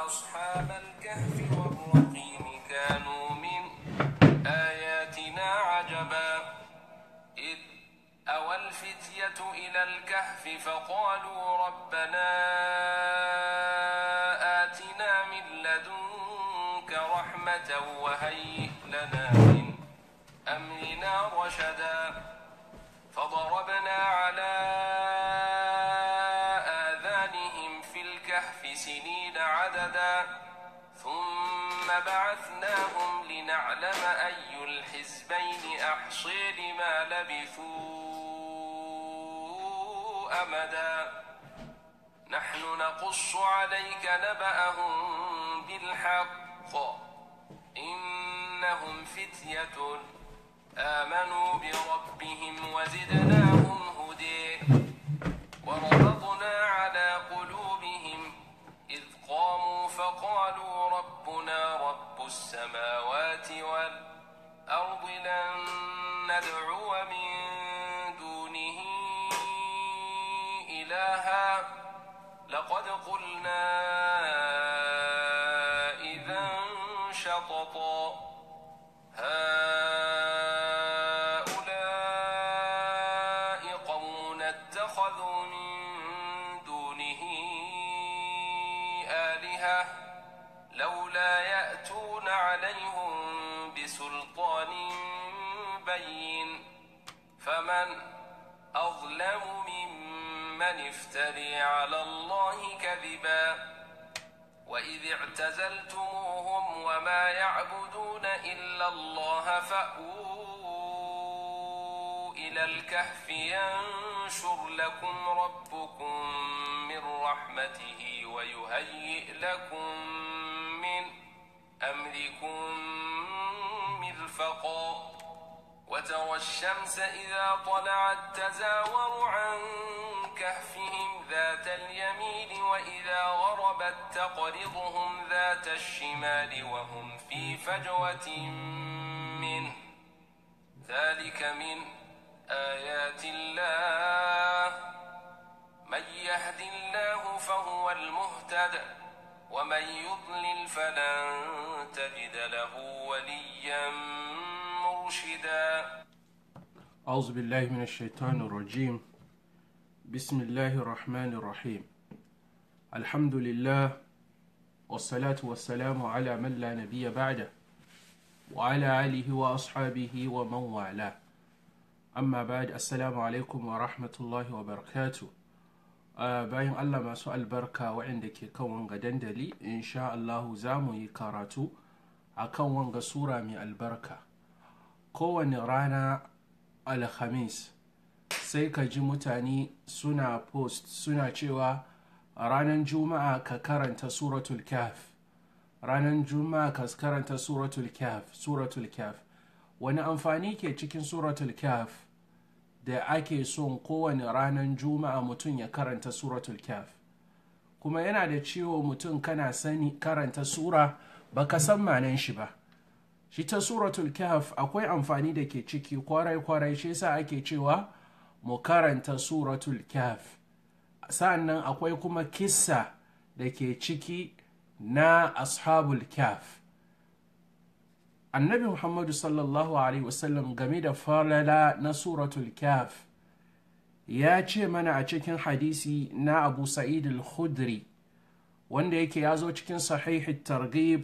أصحاب الكهف والرقيم كانوا من آياتنا عجبا إذ أوى الفتية إلى الكهف فقالوا ربنا آتنا من لدنك رحمة وهيئ لنا من أمرنا رشدا فضربنا على آذانهم في الكهف سنين عددا ثم بعثناهم لنعلم أي الحزبين أحصي لما لبثوا أمدا نحن نقص عليك نبأهم بالحق إنهم فتية آمنوا بربهم وزدناهم هدي وربطنا على قلوبهم إذ قاموا فقالوا ربنا رب السماوات والأرض لن ندعو من دونه إلها لقد قلنا إذا شططا هؤلاء قوم اتخذوا من دونه آلهة لولا يأتون عليهم بسلطان بين فمن أظلم ممن افتري على الله كذبا وإذ اعتزلتموهم وما يعبدون إلا الله فأووا إلى الكهف ينشر لكم ربكم من رحمته ويهيئ لكم من أمركم مرفقا وترى الشمس إذا طلعت تزاور عن كهفهم ذات اليمين وإذا غربت تقرضهم ذات الشمال وهم في فجوة منه ذلك من آيات الله من يهد الله فهو المهتد ومن يضلل فلن تجد له وليا مرشدا أعوذ بالله من الشيطان الرجيم بسم الله الرحمن الرحيم الحمد لله والصلاة والسلام على من لا نبي بعده وعلى آله وأصحابه ومن والاه أما بعد السلام عليكم ورحمة الله وبركاته bayan Allah masu albarka waɗanda ke kan wanga dandali insha Allahu za mu yi karatu a kan wanga sura mai albarka kowane rana alhamis sai ka ji mutane suna post suna cewa ranar juma'a ka karanta suratul kaf ranar juma'a ka karanta suratul kaf suratul kaf wani amfani ke cikin suratul kaf da ake son kowane ranar juma'a mutum ya karanta suratul kaf kuma yana da ciwo mutum kana sani karanta sura baka san manan shi ba shi ta suratul kaf akwai amfani da ke ciki kwarai-kwarai shi yasa ake cewa mu karanta suratul kaf sa'annan akwai kuma kissa da ke ciki na ashabul kaf annabi muhammadu sallallahu alaihi wasallam game da falala na suratul kaf ya ce mana a cikin hadisi na abu sa'id al-khudri wanda yake ya zo cikin sahihi targhib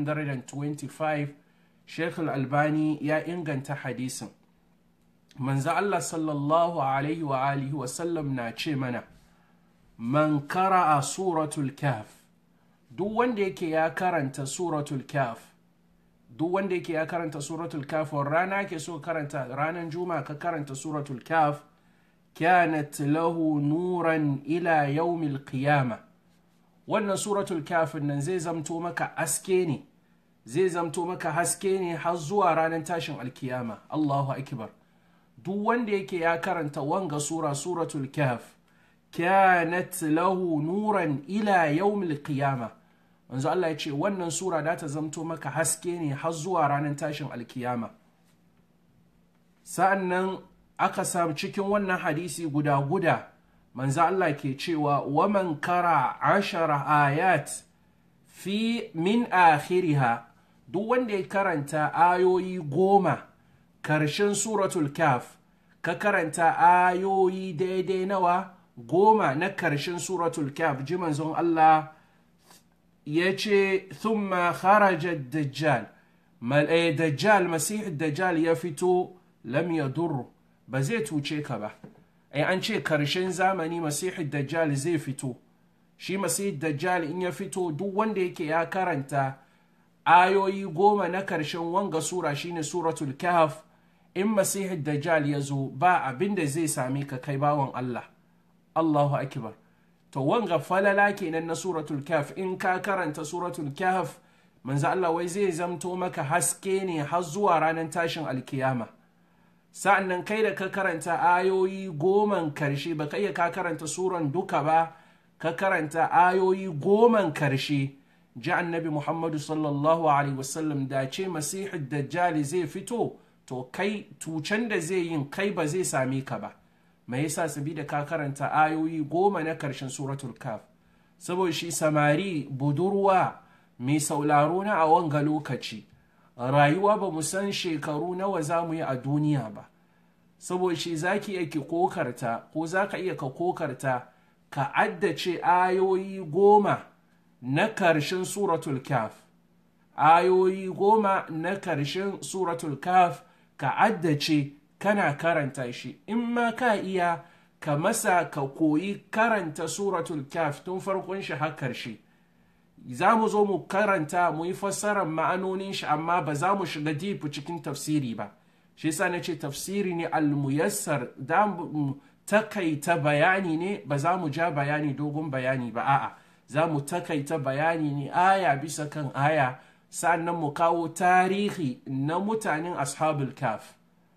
225 sheikh al-albani ya inganta hadisin manzo Allah sallallahu alaihi wa alihi wasallam na ce mana man kara'a suratul kaf duk wanda yake ya karanta suratul kaf duk wanda yake ya karanta suratul kaf rana ke so karanta ranar juma'a ka karanta suratul kaf kanat lahu nuran ila yawmil qiyama wannan suratul kaf nan zai zamto maka aske ne zai zamto maka haske ne har zuwa ranar tashin alkiyama Allahu akbar duk wanda yake ya karanta wanga sura suratul kaf kanat lahu nuran ila yawmil qiyama manzo Allah ya ce wannan sura da ta zamto maka haske ne har zuwa ranar tashin alkiyama sa'an nan aka samu cikin wannan hadisi guda guda manzo Allah ke cewa waman kara ashara ayat fi min akhiriha duk wanda ya karanta ayoyi goma karshen suratul kaf ka karanta ayoyi daidai nawa goma na karshen suratul kaf ji manzon Allah ya ce thumma kharaja dajjal dajjal masih dajjal ya fito lam yadur ba zai tuce ka ba ai an ce karshen zamani masih dajjal zai fito shi masih dajjal in ya fito duk wanda yake ya karanta ayoyi goma na karshen wanga sura shine suratul kahf in masih dajjal ya zo ba abin da zai same ka kai bawan Allah Allahu akbar to wanga falala kenan na suratul kahf in ka karanta suratul kahf manzo Allah wai zai zamto maka haske ne har zuwa ranar tashin alkiyama sa'annan kai da ka karanta ayoyi goman karshe ba kai ka karanta suran duka ba ka karanta ayoyi goman karshe ji annabi muhammadu sallallahu alaihi wasallam da ce masihu dajjali zai fito to kai tucen da zai yin kai ba zai same ka ba mai yasa sabida ka karanta ayoyi goma na karshen suratul kaf saboda shi samari budurwa mai sauraro na a wanga lokaci rayuwa ba mu san shekaru nawa za mu yi a duniya ba saboda shi za ki iya ki kokarta ko za ka iya ka kokarta ka addace ayoyi goma na karshen suratul kaf ayoyi goma na karshen suratul kaf ka addace kana karanta shi in ma ka iya ka masa ka koyi karanta suratul kaf tun farkon shi har karshe za mu zo mu karanta mu yi fassarar ma'anonin shi amma ba za mu shiga deep cikin tafsiri ba shi yasa na ce tafsiri ne almuyassar da mu takaita bayani ne ba za mu ja bayani dogon bayani ba a'a za mu takaita bayani ne aya bisa kan aya sannan mu kawo tarihi na mutanen ashabul kaf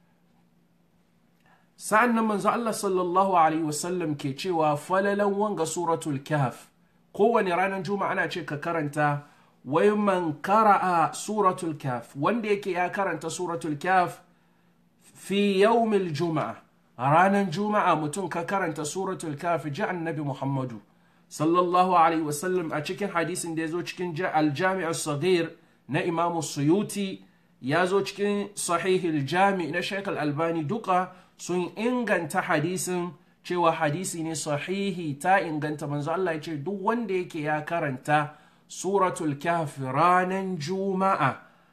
sa'annan manzo Allah sallallahu alaihi wasallam ke cewa falalan wanga suratul kaf kowane ranar juma'a ana ce ka karanta wai man kara'a suratul kaf wanda yake ya karanta suratul kaf fi yawmil juma'a ranar juma'a mutum ka karanta suratul kaf ji annabi muhammadu sallallahu alaihi wasallam a cikin hadisin da ya zo cikin aljami'ar sagir na imamu suyuti ya zo cikin sahihil jami na shekul albani duka sun inganta hadisin cewa hadisi ne sahihi ta inganta manzo Allah ya ce duk wanda yake ya karanta suratul kahf ranan juma'a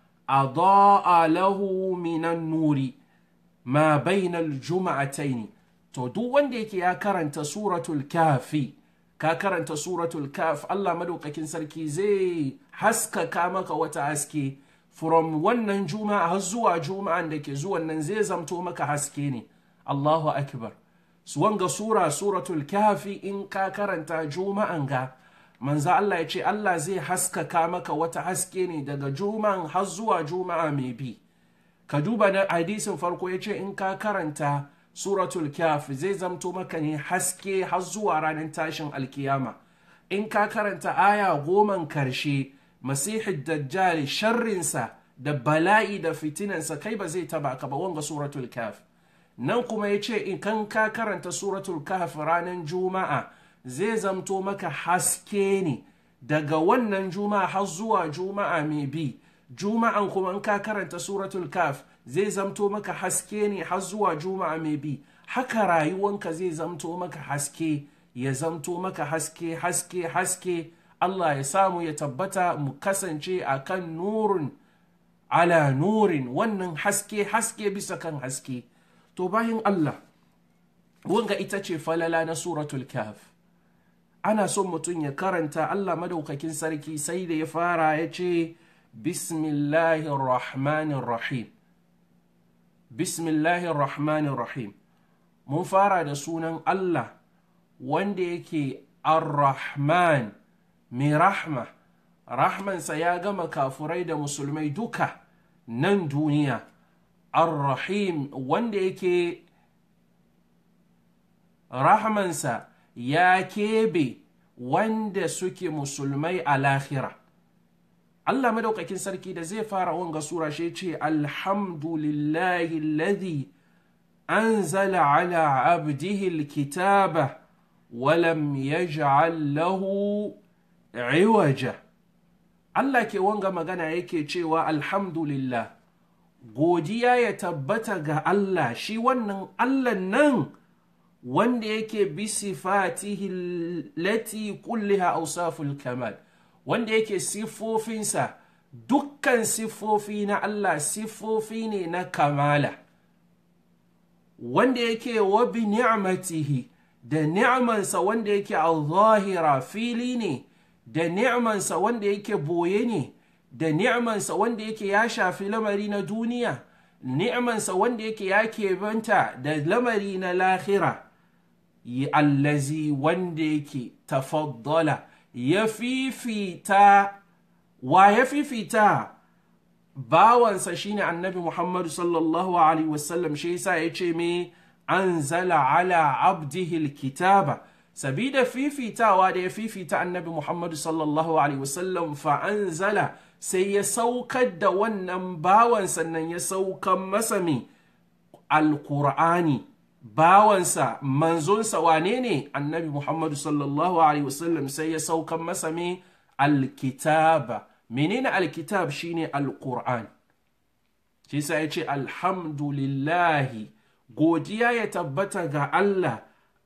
adaa lahu minan nuri ma bainal juma'ataini to duk wanda yake ya karanta suratul kafi ka karanta suratul kaf Allah madaukakin sarki zai haskaka maka wata haske from wannan juma'a har zuwa juma'an da ke zuwan nan zai zamto maka haske ne Allahu akbar wanga sura suratul kafi in ka karanta juma'an ga manzo Allah ya ce Allah zai haskaka maka wata haske ne daga juma'an har zuwa juma'a mai bi ka duba na hadisin farko ya ce in ka karanta suratul kaf zai zamto maka ne haske har zuwa ranar tashin alkiyama in ka karanta aya goman karshe masihid dajjal sharrinsa da bala'i da fitinansa kai ba zai taba ka ba wanga suratul kaf nan kuma ya ce in kan ka karanta suratul kaf ranar juma'a zai zamto maka haske ne daga wannan juma'a har zuwa juma'a mai bi juma'an kuma in ka karanta suratul kaf zai zamto maka haske ne har zuwa juma'a mai bi haka rayuwanka zai zamto maka haske ya zamto maka haske haske haske Allah ya samu ya tabbata mu kasance a kan nurin ala nurin wannan haske haske bisa kan haske to bayan Allah wanga ita ce falala na suratul kaf ana son mutum ya karanta Allah madaukakin sarki sai da ya fara ya ce bismillahir rahmanir rahim bismillahir rahmanir rahim mun fara da sunan Allah wanda yake ar-rahman mai rahma rahmansa ya gama kafurai da musulmai duka nan duniya ar-rahim wanda yake rahmansa ya kebe wanda suke musulmai a lahira Allah madaukakin sarki da zai fara wanga sura shi ce alhamdulillahi alladhi anzala ala abdihi alkitaba walam yaj'al lahu iwaja Allah ke wanga magana yake cewa alhamdulillah godiya ya tabbata ga Allah shi wannan Allah nan wanda yake bi sifatihi lati kulliha awsaful kamal wanda yake siffofinsa dukkan siffofi na Allah siffofi ne na kamala wanda yake wa bi ni'matihi da ni'mansa wanda yake al-zahira fili ne da ni'mansa wanda yake boye ne da ni'mansa wanda yake ya shafi lamari na duniya ni'mansa wanda yake ya keɓanta da lamari na lahira allazi wanda yake tafaddala ya fifita wa ya fifita bawansa shine annabi muhammadu sallallahu alaihi wasallam shi yasa ya ce me anzala ala abdihi alkitaba sabida fifitawa da ya fifita annabi muhammadu sallallahu alaihi wasallam fa anzala sai ya saukar da wannan bawan sannan ya saukan masa me alkur'ani bawansa manzonsa wane ne annabi muhammadu sallallahu alaihi wasallam sai ya saukan masa me alkitaba menene alkitab shine alkur'an shi sa ya ce alhamdulillahi godiya ya tabbata ga Allah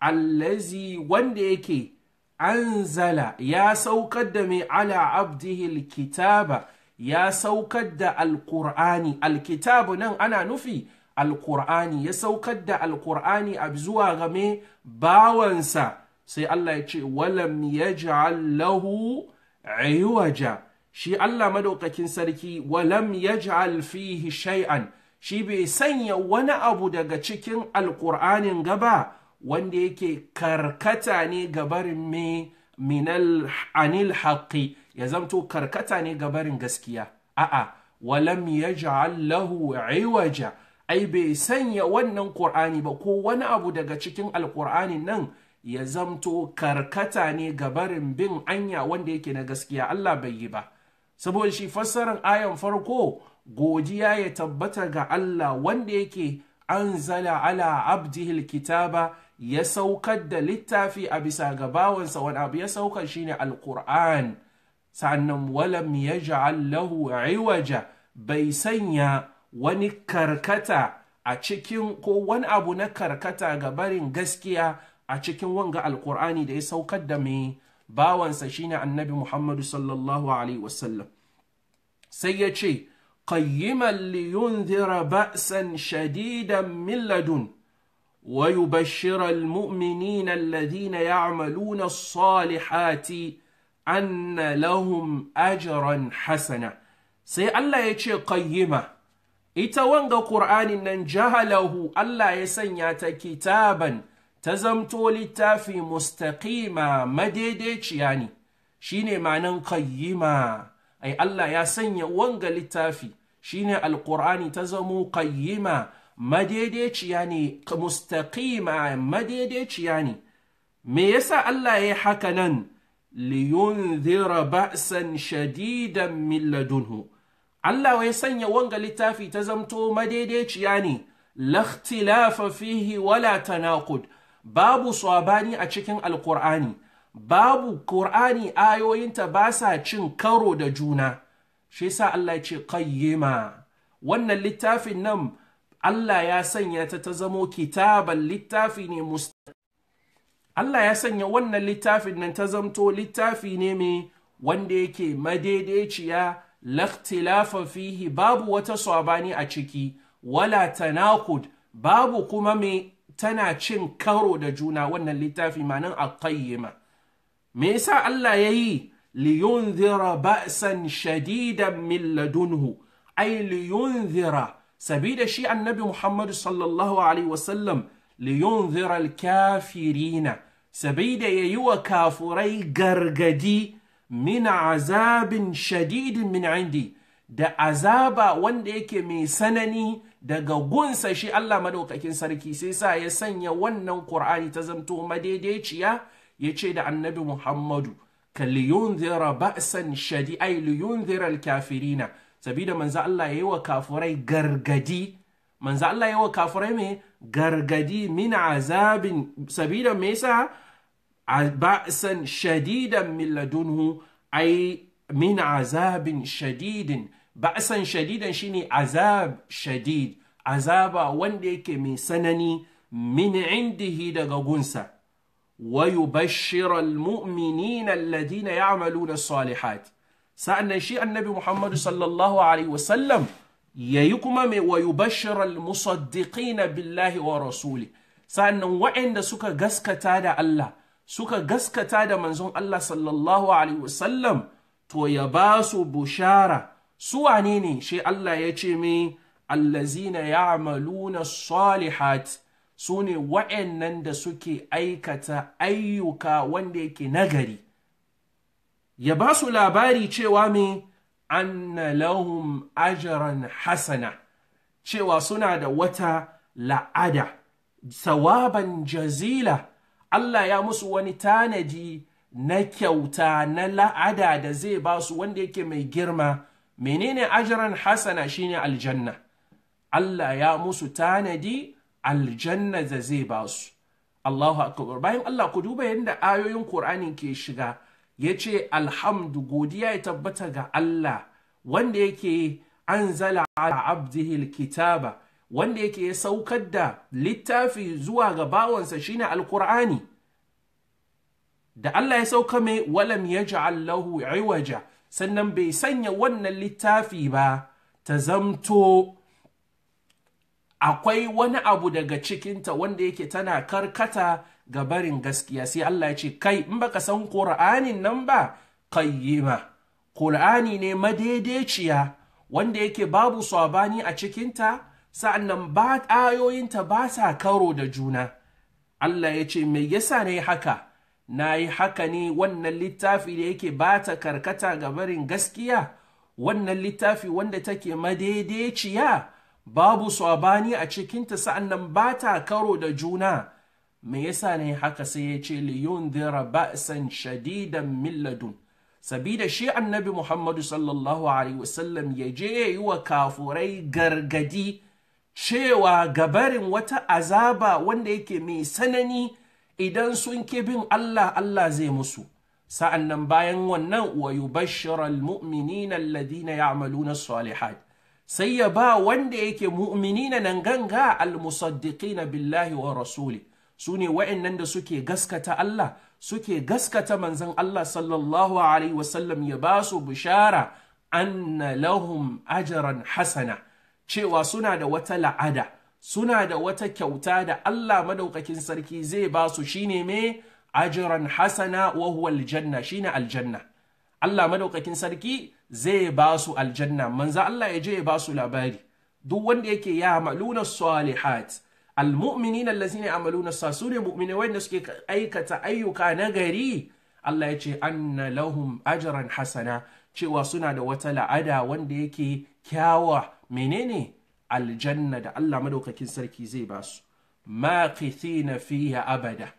allazi wanda yake anzala ya saukar da mai ala abdihi alkitaba ya saukar da alkur'ani alkitabu nan ana nufi alkur'ani ya saukar da alkur'ani a zuwa game bawansa sai Allah ya ce walam yaj'al lahu iwaja shi Allah madaukakin sarki walam yaj'al fihi shay'an shi bai sanya wani abu daga cikin alkur'anin gaba wanda yake karkata ne gabarin me minal anil haqqi ya zamto karkata ne gabarin gaskiya a'a walam yaj'al lahu iwaja ai bai sanya wannan qur'ani ba ko wani abu daga cikin alkur'anin nan ya zamto karkata ne gabarin bin anya wanda yake na gaskiya Allah bai yi ba saboda shi fassarar ayan farko godiya ya tabbata ga Allah wanda yake anzala ala abdihil kitaba ya saukar da littafi a bisa ga bawansa wani abu ya saukar shine alkur'an sannan walam ya lahu iwaja bai sanya wani karkata a cikin ko wani abu na karkata ga barin gaskiya a cikin wanga alkur'ani da ya saukar da mai bawansa shine annabi muhammadu sallallahu alaihi wasallam sai ya ce qayyiman liyunzira ba'san shadidan min ladun ويبشر المؤمنين الذين يعملون الصالحات أن لهم أجرا حسنا سي الله يتشي قيمة إتوانغ قرآن ننجهله الله يسنيات كتابا تزمتو للتافي مستقيما مديديش يعني شيني معنى قيمة أي الله يسني وانغ للتافي شيني القرآن تزمو قيمة madaidaiciya ne mustaqima madaidaiciya ne me yasa Allah ya haka nan liyunzira ba'san shadidan min ladunhu Allah ya sanya wanga littafi ta zamto madaidaiciya ne lakhtilafa fihi wala tanaqud babu swabani a cikin alqur'ani babu qur'ani ayoyinta ba sa cin karo da juna shi yasa Allah ya ce qayyima wannan littafin nan Allah ya sanya ta ta zamo kitaban littafi ne Allah ya sanya wannan littafin nan ta zamto littafi ne mai wanda yake madaidaiciya lakhtilafa fihi babu wata swabani a ciki wala tanakud babu kuma mai tana cin karo da juna wannan littafi manan aqayyima me yasa Allah ya yi liyunzira ba'san shadidan min ladunhu ay liyunzira sabida shi annabi Muhammadu sallallahu Alaihi wasallam liyunzira al-kafirina sabida ya yi wa kafurai gargadi min azabin shadidin min indi da azaba wanda yake mai sanani daga gunsa shi Allah madaukakin sarki sai sa ya sanya wannan Qur'ani ta zamto madaidaiciya ya ce da annabi Muhammadu ka liyunzira ba'san shadi ay liyunzira al-kafirina sabida manzo Allah ya yi wa kafurai gargadi manzo Allah ya yi wa kafurai mai gargadi min azabin sabida me yasa ba'san shadidan min ladunhu ai min azabin shadidin ba'san shadidan shine azab shadid azaba wanda yake mai sanani min indihi daga gunsa wa yubashshira almu'minina alladhina ya'maluna as-salihat sa'annan shi annabi Muhammadu sallallahu alaihi wasallam yayi kuma mai wa yubashshira almusaddiqina billahi wa rasuli sa'annan waɗanda suka gaskata da Allah suka gaskata da manzon Allah sallallahu alaihi wasallam to ya ba su bushara su wane ne shi Allah ya ce mai allazina ya'maluna salihat su ne wa'annan da suke aikata ayyuka wanda yake nagari ya ba su labari cewa mai anna lahum ajran hasana cewa suna da wata la'ada sawaban jazila Allah ya musu wani tanadi na kyauta na la'ada da zai ba su wanda yake mai girma menene ajran hasana shine aljanna Allah ya musu tanadi aljanna da zai ba su Allahu akbar bayan Allah ku duba yadda ayoyin Qur'ani ke shiga yace alhamdu godiya ya tabbata ga Allah wanda yake anzala ala abdihi alkitaba wanda yake ya saukar da littafi zuwa ga bawansa shine alqur'ani da Allah ya sauka mai walam yaj'al lahu iwaja sannan bai sanya wannan littafi ba ta zamto akwai wani abu daga cikinta wanda yake tana karkata ga barin gaskiya sai Allah ya ce kai in baka san Qur'anin nan ba qayyima Qur'ani ne madaidaiciya wanda yake babu sabani a cikinta sa'annan ba ayoyinta ba sa karo da juna Allah ya ce me yasa ne haka na yi haka ne wannan littafi da yake ba ta karkata ga barin gaskiya wannan littafi wanda take madaidaiciya babu sabani a cikinta sa'annan ba ta karo da juna me yasa ne haka sai ya ce liyun dira ba'san shadidan milladun sabida shi annabi muhammadu sallallahu alaihi wasallam ya je ya yi wa kafurai gargadi cewa gabarin wata azaba wanda yake mai sanani idan sun ki bin Allah Allah zai musu sa'an nan bayan wannan wa yubashshira almu'minina alladhina ya'maluna salihat sai ya ba wanda yake mu'minina nan ganga almusaddiqina billahi wa rasuli su ne wa'annan da suke gaskata Allah suke gaskata manzon Allah sallallahu alaihi wasallam ya ba su bishara anna lahum ajran hasana cewa suna da wata la'ada suna da wata kyauta da Allah madaukakin sarki zai ba su shine me ajran hasana wa huwa aljanna shine aljanna Allah madaukakin sarki zai ba su aljanna manzo Allah ya je ya ba su labari duk wanda yake ya maluna salihat almu'minin allazina yamaluna sa su ne mu'mini wanda suke aikata ayyuka na gari Allah ya ce anna lahum ajran hasana cewa suna da wata la'ada wanda yake kyawa menene aljanna da Allah madaukakin sarki zai ba su makithina fiha abada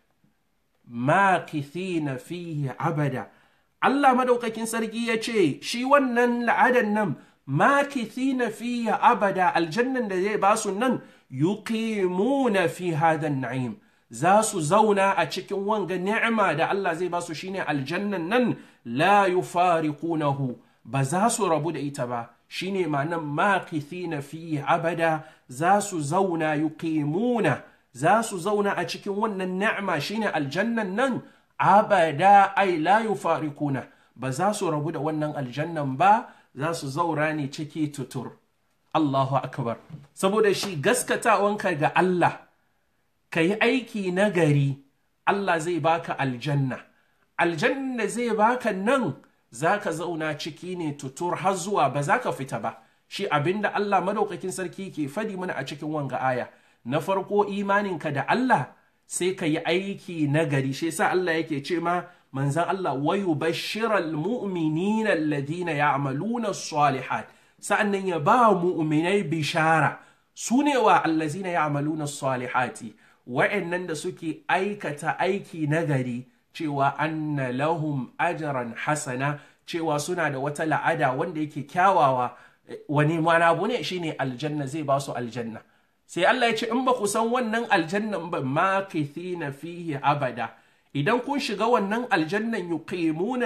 makithina fiha abada Allah madaukakin sarki ya ce shi wannan la'adan nan makithina fiha abada aljannan da zai ba su nan yuqimuna fi hada na'im za su zauna a cikin wanga ni'ima da Allah zai ba su shine aljannan nan la yufariqunahu ba za su rabu da ita ba shine ma'anan makithina fi abada za su zauna yuqimuna za su zauna a cikin wannan ni'ima shine aljannan nan abada ai la yufarikuna ba za su rabu da wannan aljannan ba za su zaura ne ciki tutur Allahu akbar saboda shi gaskatawanka ga Allah ka yi aiki na gari Allah zai baka aljanna aljanna zai baka nan za ka zauna ciki ne tutur har zuwa ba za ka fita ba shi abinda Allah madaukakin sarki ke fadi mana a cikin wanga aya na farko imaninka da Allah sai ka yi aiki na gari shi sa Allah yake ce ma manzan Allah wa yubashshiral mu'minina alladhina ya'maluna salihat sa'annan ya ba mu'minai bishara su ne wa allazina ya'maluna salihati wa'annan da suke aikata aiki na gari cewa anna lahum ajran hasana cewa suna da wata la'ada wanda yake kyawawa wani mana abu ne shine aljanna zai ba su aljanna sai Allah ya ce in ba ku san wannan aljannan ba makithina fihi abada idan kun shiga wannan aljannan yuqimuna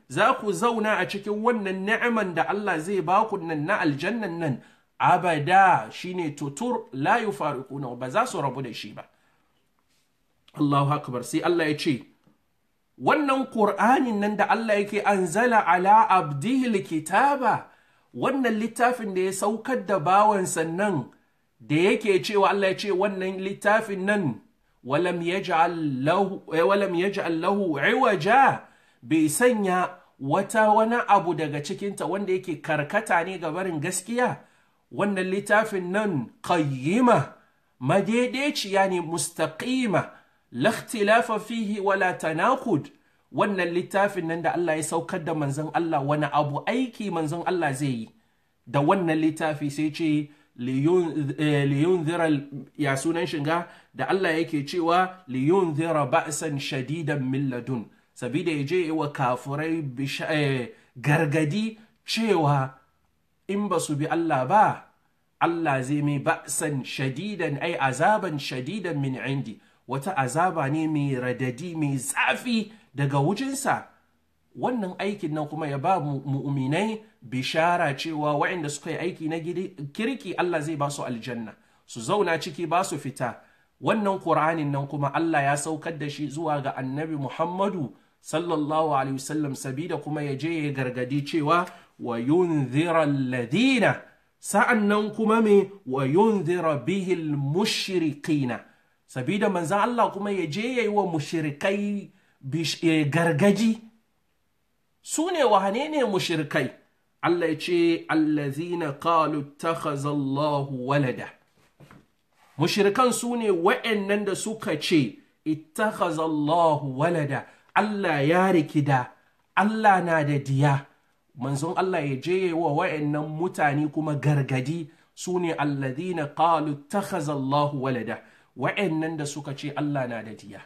za ku zauna a cikin wannan ni'iman da Allah zai ba ku nan na aljannan nan abada shine tutur la yufariquna ba za su rabu da shi ba Allahu akbar sai Allah ya ce wannan Qur'anin nan da Allah yake anzala ala abdihi kitaba wannan littafin da ya saukar da bawansa nan da yake cewa Allah ya ce wannan littafin nan walam yaj'al lahu walam yaj'al lahu iwaja bai sanya wata wani abu daga cikinta wanda yake karkata ne ga barin gaskiya wannan littafin nan qayyima madaidaiciya ne mustaqima la ikhtilafa fihi wala tanakud wannan littafin nan da Allah ya saukar da manzon Allah wani abu aiki manzon Allah zai yi da wannan littafi sai ce liyunzira ya sunan shiga da Allah yake cewa liyunzira ba'san shadidan min ladun sabida ya je wa kafurai gargadi cewa in ba su bi Allah ba Allah zai mai ba'san shadidan ai azaban shadidan min indi wata azaba ne mai radadi mai zafi daga wujinsa wannan aikin nan kuma ya ba mu'minai bishara cewa waɗanda suka yi aiki na kirki Allah zai ba su aljanna su zauna ciki ba su fita wannan Qur'anin nan kuma Allah ya saukar da shi zuwa ga annabi Muhammadu sallallahu alaihi wasallam sabida kuma ya je ya gargadi cewa wa yunzira alladina sa'an nan kuma me wa yunzira bihil mushrikina sabida manzan Allah kuma ya je ya yi wa mushrikai gargaji su ne wane ne mushrikai Allah ya ce allazina qalu takhaza Allahu walada mushrikan su ne wa'annan da suka ce ittakhaza Allahu walada Allah ya rikida Allah na da diya manzon Allah ya je wa wa'annan mutane kuma gargadi su ne allazina qalu takhaza Allahu walada wa'annan da suka ce Allah na da diya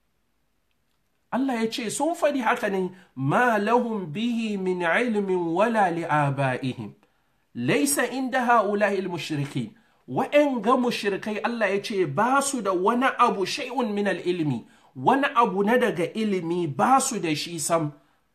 Allah ya ce sun faɗi haka ne ma lahum bihi min ilmin wala li'aba'ihim laisa inda ha'ula'il mushrikin wa'en ga mushrikai Allah ya ce ba su da wani abu shay'un min ilmi wani abu na daga ilimi ba su da shi sam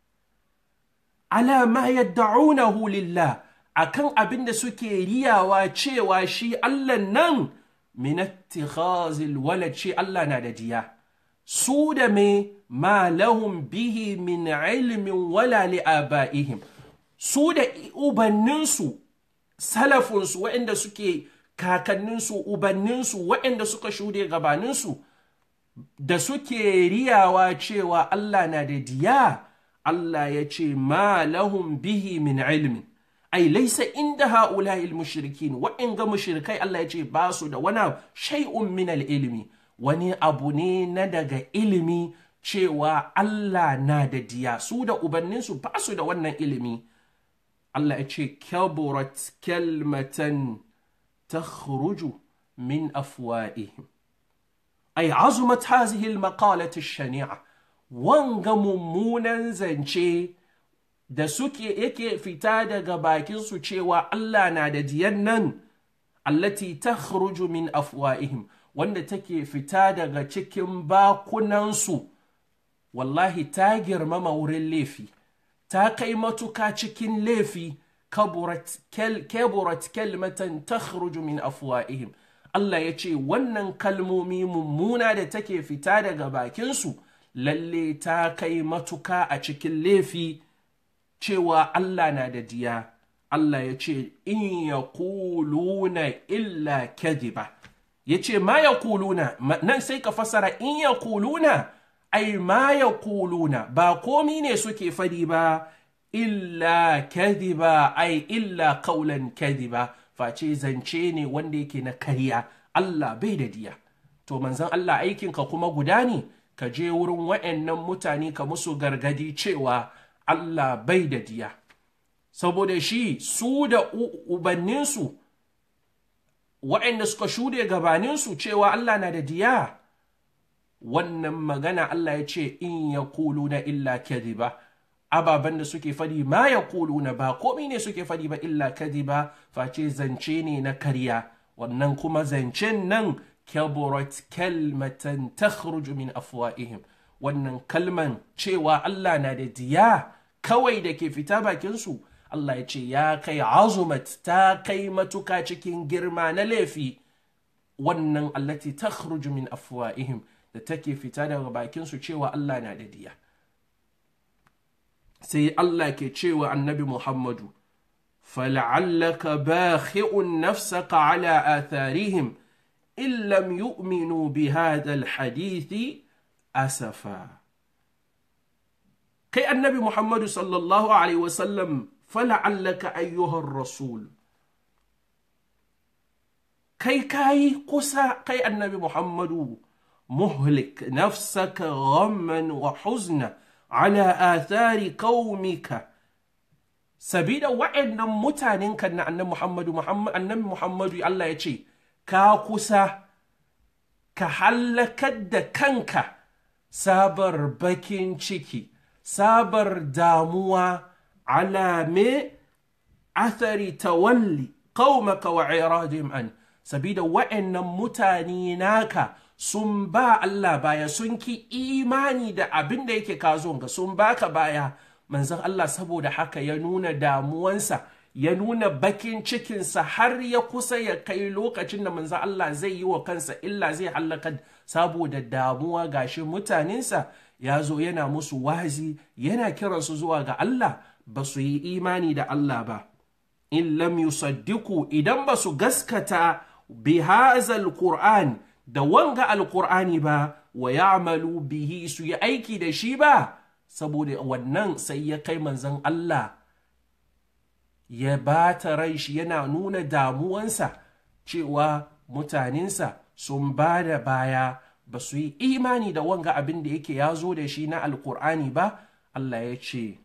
ala ma yadda'unahu lillah akan abin da suke riyawa cewa shi Allah nan min ittikhazil walad shi Allah na da diya su da me ma lahum bihi min ilmin wala li abaihim su da ubanninsu salafinsu waɗanda suke kakanninsu ubanninsu waɗanda suka shude gabaninsu da suke riyawa cewa Allah na da diya Allah ya ce ma lahum bihi min ilmin ai laisa inda ha'ula'il mushrikin waɗanga mushrikai Allah ya ce ba su da wani shay'un min ilmi wani abu ne na daga ilimi cewa Allah na da diya su da ubanninsu ba su da wannan ilimi Allah ya ce kaburat kalmatan takhruju min afwa'ihim ay azumat hazihi al-maqalati shania wanga mummunan zance da suke yake fita daga bakinsu cewa Allah na da diyan nan allati takhruju min afwa'ihim wanda take fita daga cikin bakunansu wallahi ta girmama wurin laifi ta kai matuka cikin laifi kaburat kalmatan takhruju min afwa'ihim Allah ya ce wannan kalmomi mummuna da take fita daga bakinsu lalle ta kai matuka a cikin laifi cewa Allah na da diya Allah ya ce in ya kuluna illa kadiba ya ce ma ya kuluna nan sai ka fasara in ya kuluna ai ma ya kuluna ba komi ne suke fadi ba illa kadiba ai illa kaulan kadiba face zance ne wanda yake na karya Allah bai da diya to manzan Allah aikinka kuma guda ne ka je wurin wa'annan mutane ka musu gargadi cewa Allah bai da diya saboda shi su da ubanninsu waɗanda suka shude gabaninsu cewa Allah na da diya wannan magana Allah ya ce in ya na illa kadhiba ababen da suke fadi ma ya na ba komi ne suke fadi ba illa kadhiba face zance ne na karya wannan kuma zancen nan kaburat kalmatan takhruju min afwa'ihim wannan kalman cewa Allah na da diya kawai da ke fita bakinsu Allah ya ce ya kai azumat ta kai matuka cikin girma na laifi wannan allati ta min afwa'ihim da take fita daga bakinsu cewa Allah na da diya sai Allah ke cewa annabi Muhammadu fala'allaka bakhi'un nafsaka ala atharihim in lam yu'minu bi hadha alhadithi asafa kai annabi Muhammadu sallallahu alaihi wasallam fala'allaka ayyuhar rasul kai kayi kusa kai annabi Muhammadu muhlik nafsaka ghamman wa huzna ala athari qaumika sabida wa'annan mutanen kan na annabi Muhammadu annabi Muhammadu Allah ya ce ka kusa ka hallakar da kanka sabar bakin ciki sabar damuwa ala me athari tawalli qaumaka wa iradihim an sabida wa'annan mutane naka sun ba Allah baya sun ki imani da abin da yake kazo ga sun baka baya manzon Allah saboda haka ya nuna damuwansa ya nuna bakin cikinsa har ya kusa ya kai lokacin da manzon Allah zai yi wa kansa illa zai hallaka saboda damuwa gashi mutanensa ya zo yana musu wazi yana kiransu zuwa ga Allah ba su yi imani da Allah ba in lam yusaddiku idan ba su gaskata bi hazal qur'an da wanga alqur'ani ba wa ya'malu bihi su yi aiki da shi ba saboda wannan sai ya kai manzon Allah ya bata rai shi yana nuna damuwansa cewa mutanensa sun ba da baya ba su yi imani da wanga abin da yake ya zo da shi na alkur'ani ba Allah ya ce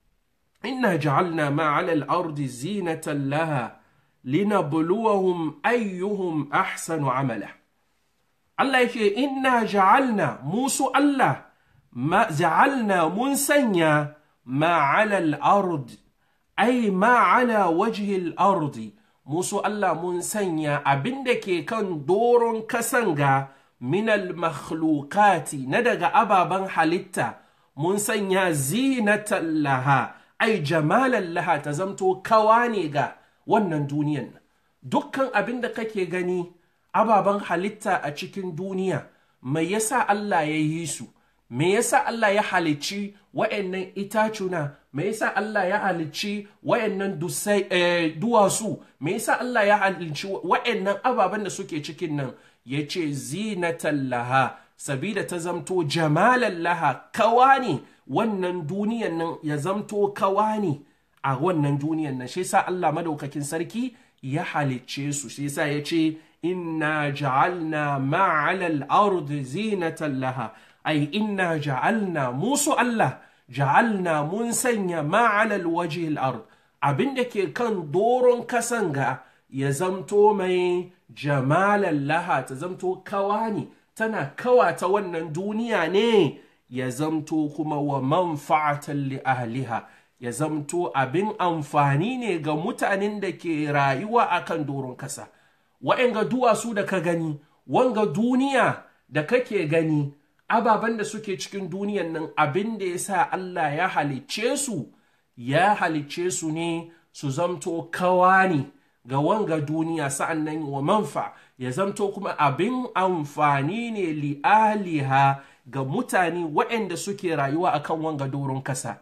inna ja'alna ma'ala al-ardi zinatan laha linabluwahum ayyuhum ahsanu amala Allah ya ce inna ja'alna musu Allah ma ja'alna mun sanya ma'ala al-ard ay ma'ala wajhi al-ardi musu Allah mun sanya abin da ke kan doron kasanga minal makhlukati na daga ababen halitta mun sanya zinatan laha ai jamalan laha ta zamto kawa ne ga wannan duniyan dukkan abin da kake gani ababen halitta a cikin duniya mai yasa Allah ya yi su me yasa Allah ya halicci wa'annan itacuna me yasa Allah ya halicci wa'annan duwatsu me yasa Allah ya halicci wa'annan ababen da suke cikin nan ya ce zinatan laha sabida ta zamto jamalan laha kawa ne wannan duniyan nan ya zamto kawa ne a wannan duniyan nan shi sa Allah madaukakin sarki ya halicce su shi sa ya ce inna ja'alna ma'alal ardi zinatan laha ai inna ja'alna musu Allah ja'alna mun sanya ma'alal wajhil ard abin da ke kan doron kasanga ya zamto mai jamalan laha ta zamto kawa ne tana kawata wannan duniya ne ya zamto kuma wa manfa'atan li ahliha ya zamto abin amfani ne ga mutanen da ke rayuwa akan doron kasa wa'anga duwatsu da ka gani wanga duniya da kake gani ababen da suke cikin duniyan nan abin da ya sa Allah ya halicce su ya halicce su ne su zamto kawa ne ga wanga duniya sa'an nan wa manfa ya zamto kuma abin amfani ne li'aliha ga mutane waɗanda suke rayuwa a kan wanga doron kasa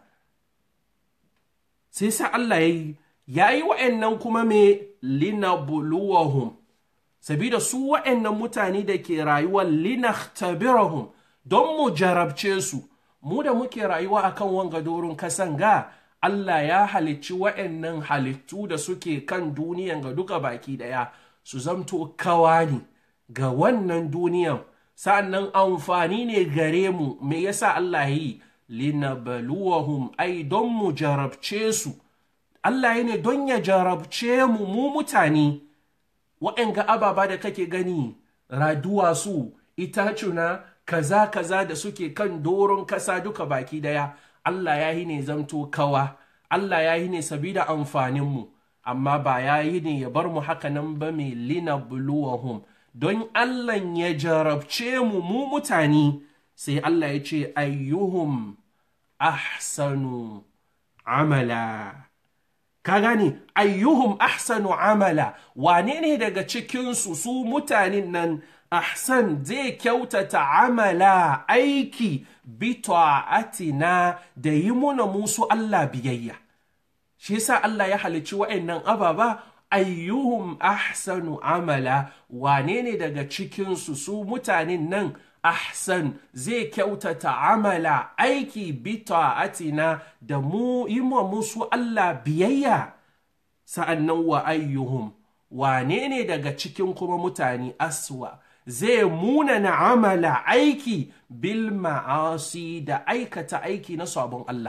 sai sa Allah ya yi ya yi waɗannan kuma me linabluwahum sabida su waɗannan mutane da ke rayuwa linahtabirahum don mu jarabce su mu da muke rayuwa a kan wanga doron kasan ga Allah ya halicci wa'yannan halittu da suke kan duniyan ga duka baki daya su zamto kawani ga wannan duniyan sa'annan amfani ne gare mu me yasa Allah yi linabluwahum ai don mu jarabce su Allah ya ne don ya jarabce mu mu mutane wa'yanga ababa da kake gani raduwa su itacuna kaza kaza da suke kan doron kasa duka baki daya Allah ya yi ne zamto kawa, Allah ya yi ne sabida amfaninmu, amma ba ya yi ne ya bar mu haka nan ba mai lina buluwahum, don Allah ya jarabce mu mu mutane, sai Allah ya ce ayyuhum ahsanu amala ka gane ayyuhum ahsanu amala wane ne daga cikinsu su mutanen nan ahsan zai kyautata amala aiki bi ta'atina da yi muna musu Allah biyayya shi yasa Allah ya halicci wa'annan ababa ayyuhum ahsanu amala wane ne daga cikinsu su mutanen nan ahsan zai kyautata amala aiki bi ta'atina da mu yi musu Allah biyayya sa'annan wa ayyuhum wane ne daga cikin kuma mutane aswa zai munana amala aiki bil ma'asi da aikata aiki na sabon Allah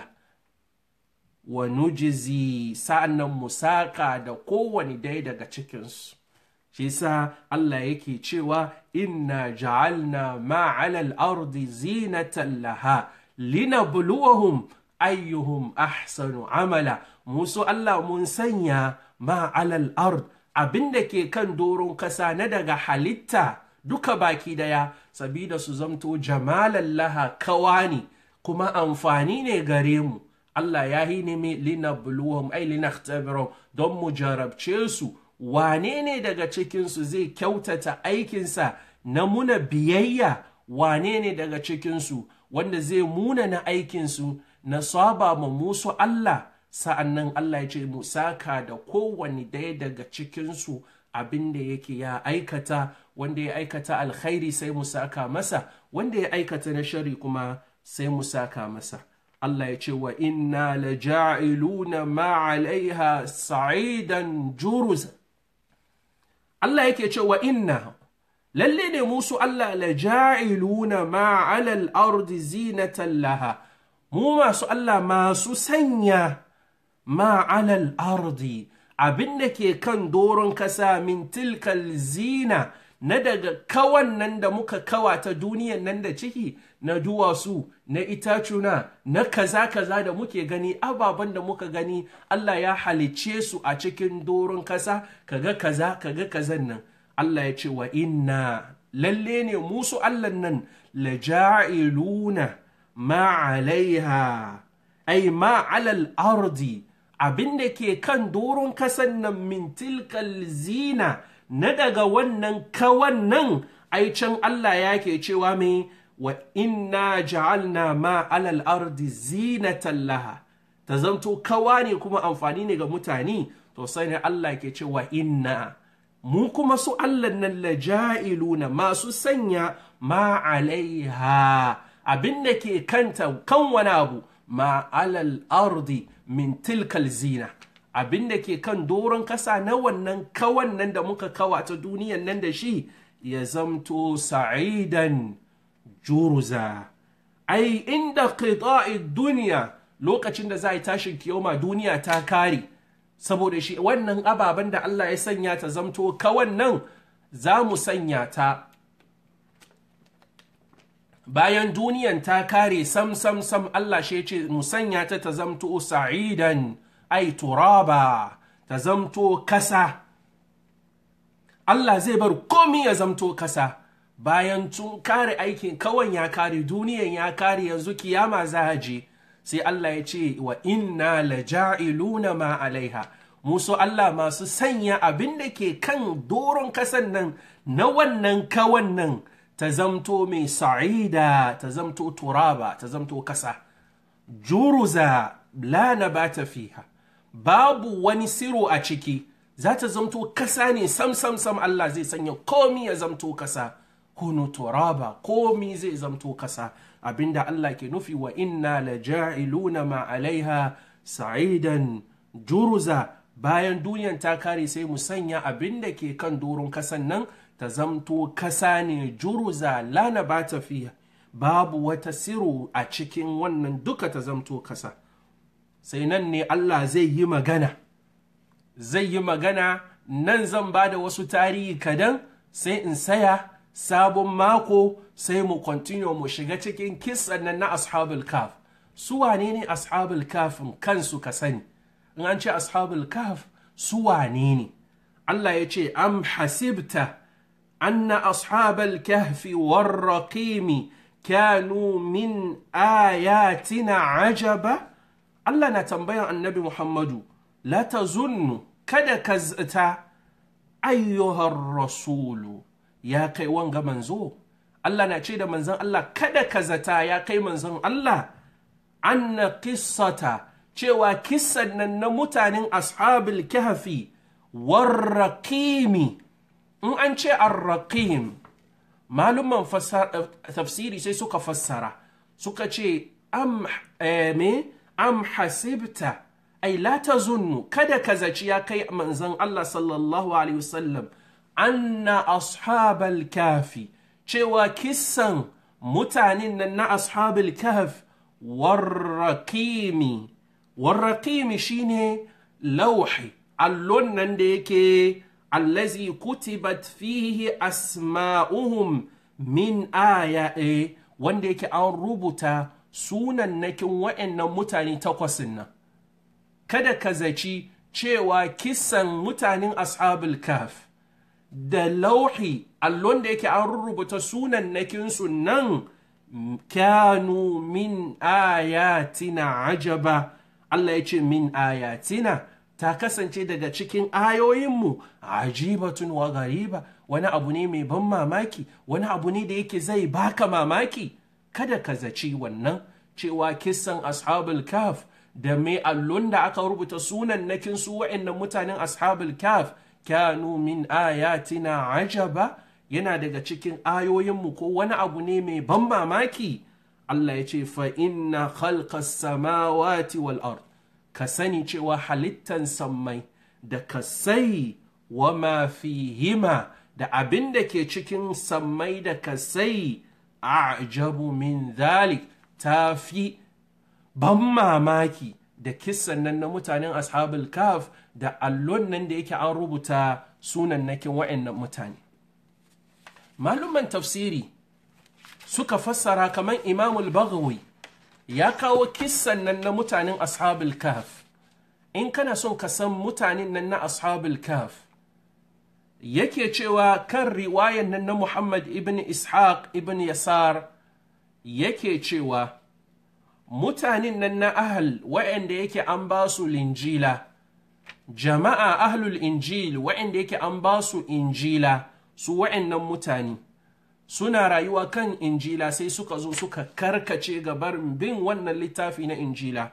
wa nujizi sa'annan musaka da kowane dai daga cikinsu shi sa Allah yake cewa inna ja'alna ma'alal ardi zinatan laha linabluwahum ayyuhum ahsanu amala musu Allah mun sanya ma'alal ard abinda ke kan doron kasa na daga halitta duka baki daya sabida su zamto jamalan laha kawani kuma amfani ne gare mu Allah ya yi nemi linabluwahum ai linaktabirahum don mu jarabce su wane ne daga cikinsu zai kyautata aikinsa na muna biyayya wane ne daga cikinsu wanda zai muna na aikinsu na saba ma musu Allah sa'an nan Allah ya ce mu saka da kowane daya daga cikinsu abin da yake ya aikata wanda ya aikata alkhairi sai mu saka masa wanda ya aikata na shari kuma sai mu saka masa Allah ya ce wa inna la ja'iluna ma alaiha sa'idan juruza Allah yake ce wa inna lalle ne musu Allah la ja'iluna ma alal ardi zinatan laha mu masu Allah masu sanya ma alal ardi abin da ke kan doron kasa min tilkal zina na daga kawan nan da muka kawata duniyan nan da ciki na duwatsu na itacuna na kaza kaza da muke gani ababen da muka gani Allah ya halicce su a cikin doron kasa kaga kaza kaga kazan nan Allah ya ce wa inna lalle ne musu Allah nan la ja'iluna ma alaiha ai ma alal ardi abin da ke kan doron kasan nan min tilkal zina na daga wannan kawan nan ai can Allah ya ke cewa mai wa inna ja'alna ma alal ardi zinatan laha ta zanto kawa ne kuma amfani ne ga mutane to sai ne Allah ke cewa inna mu kuma su Allah nan la ja'iluna masu sanya ma alaiha abin da ke kanta kan wani abu ma alal ardi min tilkal zina abin da ke kan doron kasa na wannan kawan nan da muka kawata duniyan nan da shi ya zamto sa'idan juruza ai inda qita'i duniya lokacin da za a tashin kiyoma duniya ta kare saboda shi wannan ababen da Allah ya sanya ta zamto kawan nan za mu sanya ta bayan duniyan ta kare sam sam sam Allah shi ce mu sanya ta ta zamto sa'idan ai turaba ta zamto kasa Allah zai bar komi ya zamto kasa bayan tun kare aikin kawan ya kare duniyan ya kare yanzu kiyama za a je sai Allah ya ce wa inna la ja'iluna ma alaiha musu Allah masu sanya abin da ke kan doron kasan nan na wannan kawan nan ta zamto mai sa'ida ta zamto turaba ta zamto kasa juruza la nabata fiha babu wani siro a ciki za ta zamto kasa ne sam sam sam Allah zai sanya komi ya zamto kasa kunu turaba komi zai zamto kasa abinda Allah ke nufi wa inna la ja'iluna ma alaiha sa'idan juruza bayan duniyan ta kare sai mu sanya abinda ke kan doron kasan nan ta zamto kasa ne juruza lana ba ta fiya babu wata siro a cikin wannan duka ta zamto kasa sai nan ne Allah zai yi magana zai yi magana nan zan ba da wasu tarihi kadan sai in saya sabon mako sai mu continue mu shiga cikin kisan nan na ashabul kaf su wane ne ashabul kafin kansu ka sani in an ce ashabul kaf su wane ne Allah ya ce am hasibta anna ashabal kahfi warraqimi kanu min ayatina ajaba Allah na tambayan annabi Muhammadu la tazunnu kada ka zata ayyuhar rasulu ya kai wanga manzo Allah na ce da manzon Allah kada ka zata ya kai manzon Allah anna qissata cewa kissan nan na mutanen ashabul kahfi warraqimi in an ce arraqim malumman tafsiri sai suka fassara suka ce am me am hasibta ai la tazunnu kada ka zaci ya kai manzon Allah sallallahu alaihi wasallam anna ashabal kafi cewa kissan mutanen nan na ashabul kahf warraqimi warraqimi shine lauhi allon nan da yake allazi kutibat fihi asma'uhum min aya wanda yake an rubuta sunannakin wa'annan mutane takwasin nan kada ka zaci cewa kisan mutanen ashabul kaf da lauhi allon da yake an rubuta sunannakinsu nan kanu min ayatina ajaba Allah ya ce min ayatina ta kasance daga cikin ayoyinmu ajibatun wa gariba wani abu ne mai ban mamaki wani abu ne da yake zai baka mamaki kada ka zaci wannan cewa kisan ashabul kaf da mai allon da aka rubuta sunan nakin su wa'annan mutanen ashabul kaf kanu min ayatina ajaba yana daga cikin ayoyinmu ko wani abu ne mai ban mamaki Allah ya ce fa inna khalqas samawati wal ard ka sani cewa halittan sammai da kasai wa ma fihima da abin da ke cikin sammai da kasai ajabu min dhalik ta fi ban mamaki da kissan nan na mutanen ashabul kaf da allon nan da yake an rubuta sunan nakin wa'annan mutane malumman tafsiri suka fassara kamar imamul bagawi ya kawo kissan nan na mutanen ashabul kaf in kana son ka san mutanen nan na ashabul kaf yake cewa kan riwayan nan na muhammad ibn ishaq ibn yasar yake cewa mutanen nan na ahal wa'anda yake an ba su linjila jama'a ahlul injil wa'anda yake an ba su injila su wa'annan mutane suna rayuwa kan injila sai suka zo suka karkace gabar bin wannan littafi na injila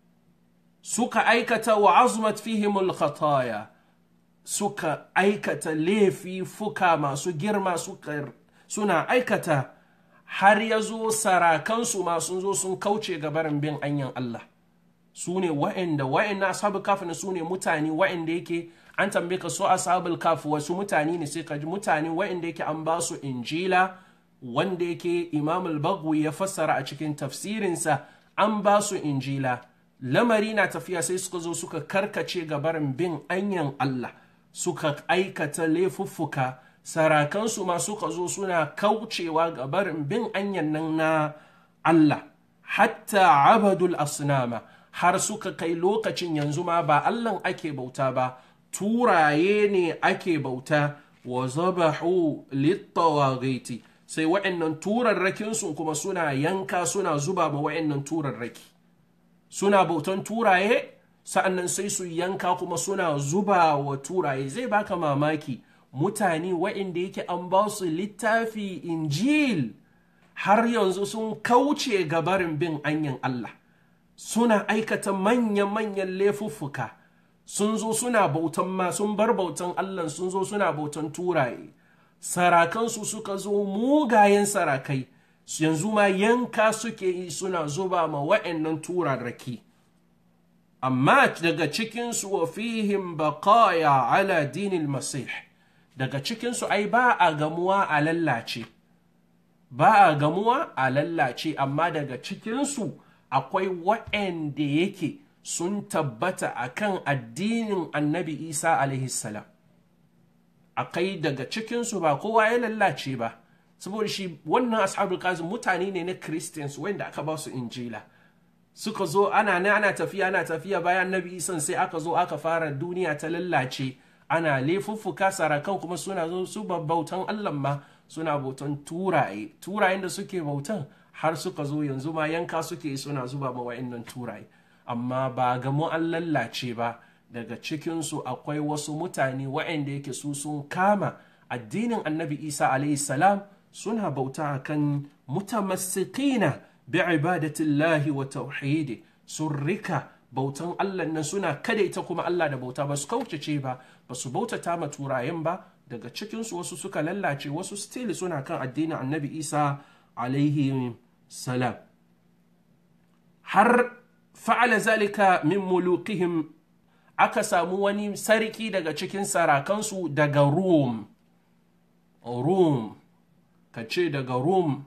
suka aikata wa azmat fihimul khataya suka aikata laifi fuka masu girma suka suna aikata har ya zo sarakansu ma sun zo sun kauce gabarin bin anyan Allah su ne wa'anda wa'anda ashabul kafin su ne mutane wa'anda yake an tambaye ka so ashabul kaf wasu mutane ne sai ka ji mutane wa'anda yake an ba su injila wanda yake imam al-bagwi ya fassara a cikin tafsirinsa an ba su injila lamari na tafiya sai suka zo suka karkace gabarin bin anyan Allah suka aikata laifuffuka sarakansu ma suka zo suna kaucewa gabarin bin anyan nan na Allah hatta abadul asnama har suka kai lokacin yanzu ma ba Allahn ake bauta ba turaye ne ake bauta wa zabahu littawagiti sai wa'annan turarrakinsu kuma suna yanka suna zuba ma wa'annan turarraki suna bautan turaye sa'annan sai su yanka kuma suna zuba wa turaye zai baka mamaki mutane wa'inda yake an ba su littafi injil har yanzu sun kauce gabarin bin anyan Allah suna aikata manya-manyan laifuffuka sun zo suna bautan ma sun bar bautan Allah sun zo suna bautan turaye sarakansu suka zo mugayen sarakai yanzu ma yanka suke yi suna zuba ma wa'annan turarraki amma daga cikinsu wa fihim baqaya ala dinil masih daga cikinsu ai ba a gamuwa a lallace ba a gamuwa a lallace amma daga cikinsu akwai wa'anda yake sun tabbata akan addinin annabi isa alaihissalam akai daga cikinsu ba kowa ya lallace ba saboda shi wannan ashabul kazim mutane ne na christians wanda aka ba su injila suka zo ana ne ana tafiya ana tafiya bayan annabi isan sai aka zo aka fara duniya ta lallace ana laifuffuka sarakan kuma suna zo su bautan allah ma suna bautan turaye turayen da suke bautan har suka zo yanzu ma yanka suke suna zuba ma wa'annan turaye amma ba gamu an lallace ba daga cikinsu akwai wasu mutane waɗanda yake su sun kama addinin annabi isa alayhi salam suna bauta akan mutamassikina bi ibadatillahi wa tauhidi sun rika bautan Allah nan suna kada ita kuma Allah da bauta ba su kaucace ba ba su bautata ma turayen ba daga cikinsu wasu suka lallace wasu still suna kan addinin annabi isa alaihi salam har fa'ala zalika min mulukihim aka samu wani sarki daga cikin sarakansu daga rum rum ka ce daga rum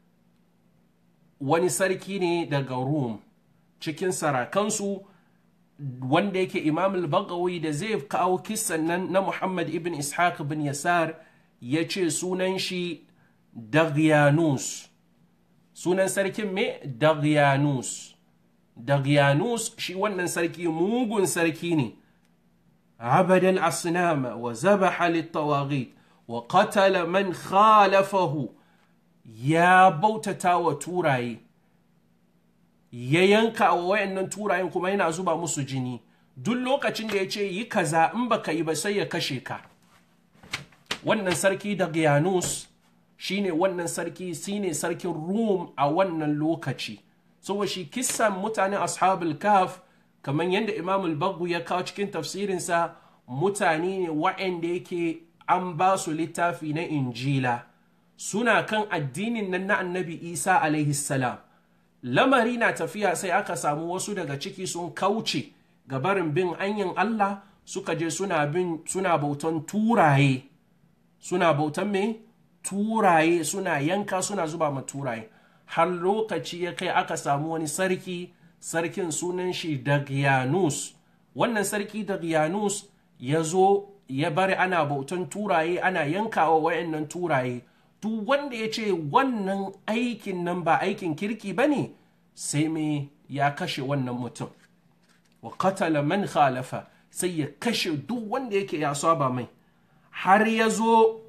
wani sarki ne daga rum cikin sarakansu wanda yake imam al-bagawi da zai kawo kisan nan na muhammad ibn ishaq bin yasar ya ce sunan shi Dagyanus sunan sarkin me Dagyanus Dagyanus shi wannan sarki mugun sarki ne abadal asnama wa zabaha littawaghit wa qatala man khalafahu ya bautata wa turaye ya yanka wa wayannan turayen kuma yana zuba musu jini duk lokacin da ya ce yi kaza in baka yi ba sai ya kashe ka wannan sarki Dagyanus shine wannan sarki shine sarkin Rum a wannan lokaci saboda shi kissan mutanen ashabul kaf kamar yadda Imam al-Baghu ya kawo cikin tafsirinsa mutane ne waɗanda yake an ba su littafi na Injila suna kan addinin nan na Annabi Isa alaihi salam lamari na tafiya sai aka samu wasu daga ciki sun kauce ga barin bin anyan Allah suka je suna bin suna bautan turaye suna bautan me turaye suna yanka suna zuba ma turaye har lokaci ya kai aka samu wani sarki sarkin sunan shi Dagyanus wannan sarki Dagyanus ya zo ya bari ana bautan turaye ana yankawa wayannan turaye duk wanda ya ce wannan aikin nan ba aikin kirki ba ne sai me ya kashe wannan mutum wa katala man khalafa sai ya kashe duk wanda yake ya saba mai har ya zo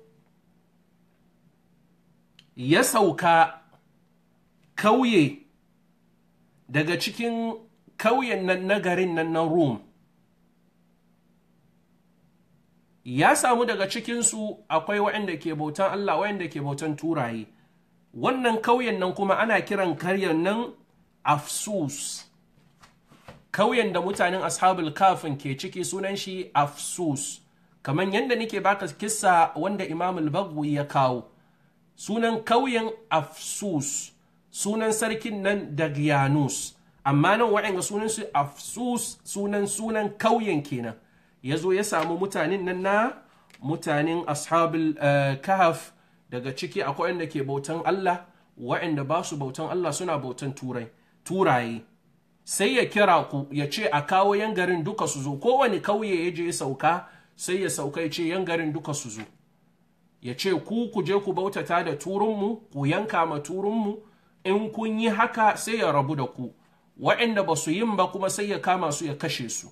ya sauka kauye daga cikin kauyen nan na garin nan na Rum. Ya samu daga cikinsu akwai waɗanda ke bautan Allah waɗanda ke bautan turaye. Wannan kauyen nan kuma ana kiran karyan nan Afsus. Kauyen da mutanen ashabul kafin ke ciki sunan shi Afsus. Kamar yadda nake baka kissa wanda Imam al ya kawo. Sunan kauyen Afsus. sunan sarkin nan Dagyanus amma nan waɗanda sunan su Afsus sunan sunan kauyen kenan ya zo ya samu mutanen nan na mutanen ashabul kahaf daga ciki akwai wanda ke bautan Allah waɗanda ba su bautan Allah suna bautan turai turaye sai ya kira ku ya ce a kawo yan garin duka su zo kowane kauye ya je sauka sai ya sauka ya ce yan garin duka su zo ya ce ku ku je ku bautata da turunmu ku yanka ma turunmu in kun yi haka sai ya rabu da ku waɗanda ba su yin ba kuma sai ya kama su ya kashe su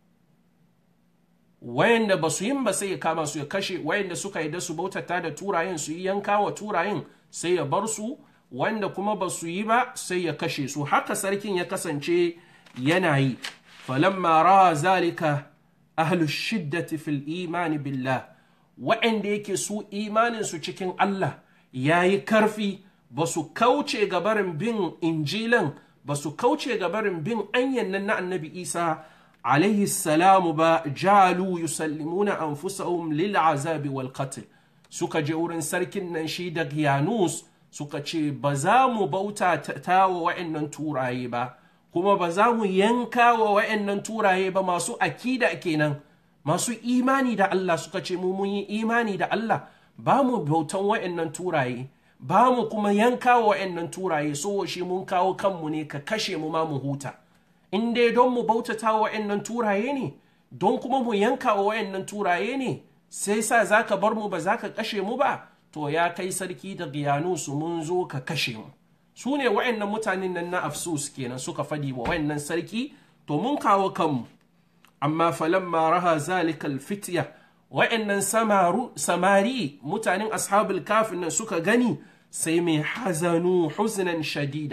wayanda ba su yin ba sai ya kama su ya kashe wayanda suka yi da su bautata da turayen su yi yanka wa turayen sai ya bar su wanda kuma ba su yi ba sai ya kashe su haka sarkin ya kasance yana yi falamma ra'a zalika ahlu shiddati fil imani billah wa'anda yake su imanin su cikin Allah yayi karfi ba su kauce ga barin bin injilan ba su kauce ga barin bin anyan nan na annabi Isa alaihi salamu ba jalu yusallimuna anfusahum lil azabi wal qatl suka je wurin sarkin nan shi da Yanus suka ce ba za mu bauta ta wa wa'annan turaye ba kuma ba za mu yanka wa wa'annan turaye ba masu akida kenan masu imani da Allah suka ce mu mun yi imani da Allah ba mu bautan wa'annan turaye ba mu kuma yanka wa wa'annan turaye so shi mun kawo kanmu ne ka kashe mu ma mu huta in dai don mu bautata wa wa'annan turaye ne don kuma mu yanka wa wa'annan turaye ne sai sa za ka bar mu ba za ka kashe mu ba to ya kai sarki da su mun zo ka kashe mu su ne wa'annan mutanen nan na afsus kenan suka fadi wa wa'annan sarki to mun kawo kanmu amma falamma raha zalikal fitya wa'annan samari mutanen ashabul kafin nan suka gani sai mai hazanu huznan shadida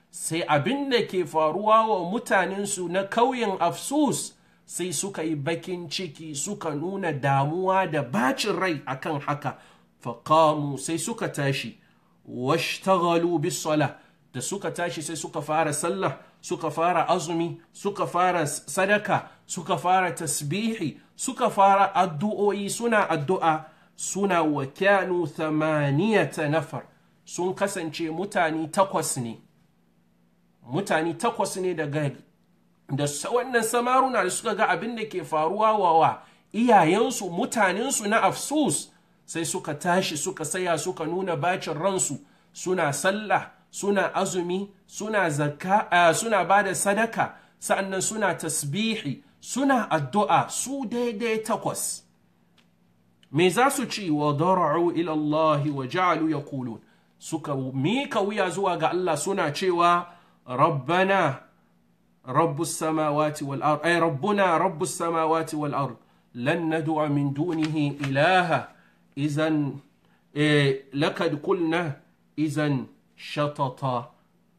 sai abin da ke faruwa wa mutanensu na kauyen afsus sai suka yi bakin ciki suka nuna damuwa da bacin rai akan haka faƙamu sai suka tashi washtaghalu bis sala da suka tashi sai suka fara sallah suka fara azumi suka fara sadaka suka fara tasbihi suka fara addu'o'i suna addu'a suna wa kyanu thamaniyata nafar sun kasance mutane takwas ne mutane takwas ne daga da wannan samaruna da suka ga abin da ke faruwa wa iyayensu mutanensu na afsus sai suka tashi suka saya suka nuna bacin ransu suna sallah suna azumi suna zakka uh, suna ba da sadaka sa'annan suna tasbihi suna addu'a su daidai takwas me za su ci wa dara'u ila Allah wa ja'alu yaqulun suka mika wuya zuwa ga Allah suna cewa rabbana rabbus samawati wal ard ay rabbuna rabbus samawati wal ard lan nad'a min dunihi ilaha idan eh, lakad qulna idan shatata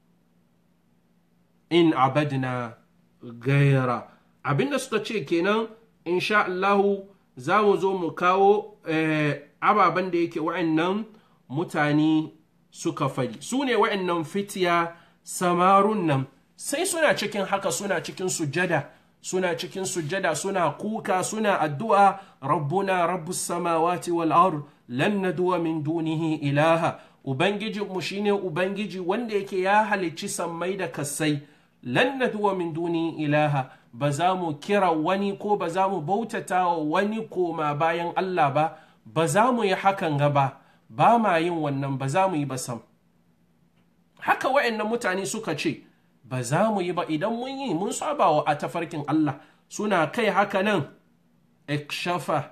in abadna gaira abinda suka ce kenan insha Allahu za mu zo mu kawo eh, ababen da yake wa'annan mutane suka fadi su ne wa'annan fitiya samarun nan sai suna cikin haka suna cikin sujada suna cikin sujada suna kuka suna addu'a rabbuna rabbus samawati wal ard lan nadwa min dunihi ilaha ubangiji mu shine ubangiji wanda yake ya halicci sammai da kasai lan nadwa min duni ilaha ba za mu kira wani ko ba za mu bautata wa wani koma bayan Allah ba ba za mu yi hakan gaba ba ma yin wannan ba za mu yi ba sam haka wa'annan mutane suka ce ba za mu yi ba idan mun yi mun saba wa a tafarkin Allah suna kai haka nan ikshafa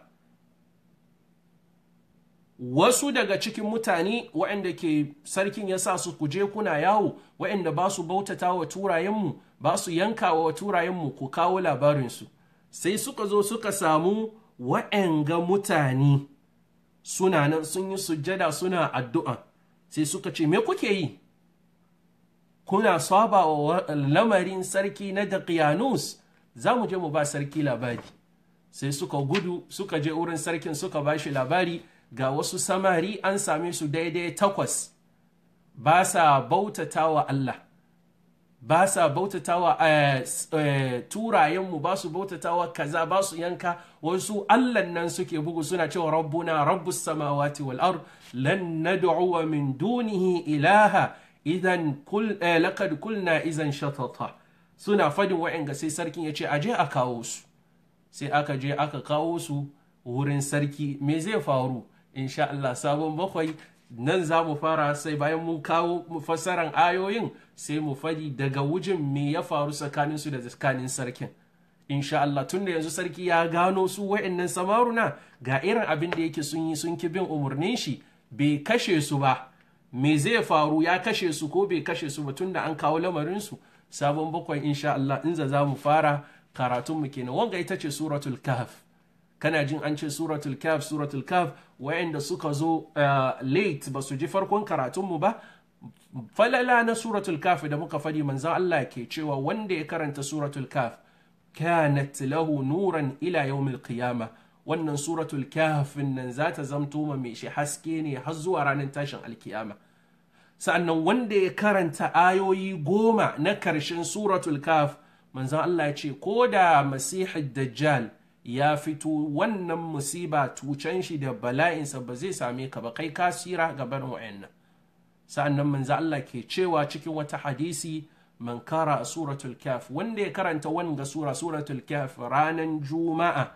wasu daga cikin mutane waɗanda ke sarkin ya sa su kuje kuna yawo waɗanda ba su bautata wa turayenmu ba su yanka wa turayenmu ku kawo labarinsu sai suka zo suka samu waɗanga mutane suna nan sun yi sujjada suna addu'a sai suka ce me kuke yi kuna saba wa lamarin sarki na Daqiyanus za mu je mu ba sarki labari sai suka gudu suka je wurin sarkin suka ba shi labari ga wasu samari an same su daidai takwas ba sa bautata wa Allah ba sa bautata wa turayenmu ba su bautata wa kaza ba su yanka wasu Allah nan suke bugu suna cewa rabbuna rabbus samawati wal ard lan nad'u min dunihi ilaha idan kul laqad kulna idan shatata suna fadin wa'anga sai sarkin ya ce aje a kawo su sai aka je aka kawo su wurin sarki me zai faru insha Allah sabon bakwai nan za mu fara sai bayan mun kawo mu fassaran ayoyin sai mu fadi daga wujin me ya faru tsakanin su da tsakanin sarkin insha Allah tun da yanzu sarki ya gano su wa'annan samaruna ga irin abin da yake sun yi sun ki bin umarnin shi bai kashe su ba me zai faru ya kashe su ko bai kashe su ba tun da an kawo lamarin su sabon bakwai insha Allah in za mu fara karatun mu kenan wanga ita ce suratul kahf kana jin an ce suratul kaf suratul kaf wayanda suka zo late ba su ji farkon karatunmu ba falala na suratul kaf da muka fadi manzan Allah ke cewa wanda ya karanta suratul kaf kanat lahu nuran ila yawmil qiyama wannan suratul kaf nan za ta zamto ma mai shi haske ne har zuwa ranar tashin alkiyama sa'annan wanda ya karanta ayoyi goma na karshen suratul kaf manzan Allah ya ce ko da masihid dajjal ya fito wannan musiba tucen shi da bala'insa ba zai same ka ba kai kasira ga barin wa'annan sa'annan manzo Allah ke cewa cikin wata hadisi man kara suratul kaf wanda ya karanta wanga sura suratul kaf ranan juma'a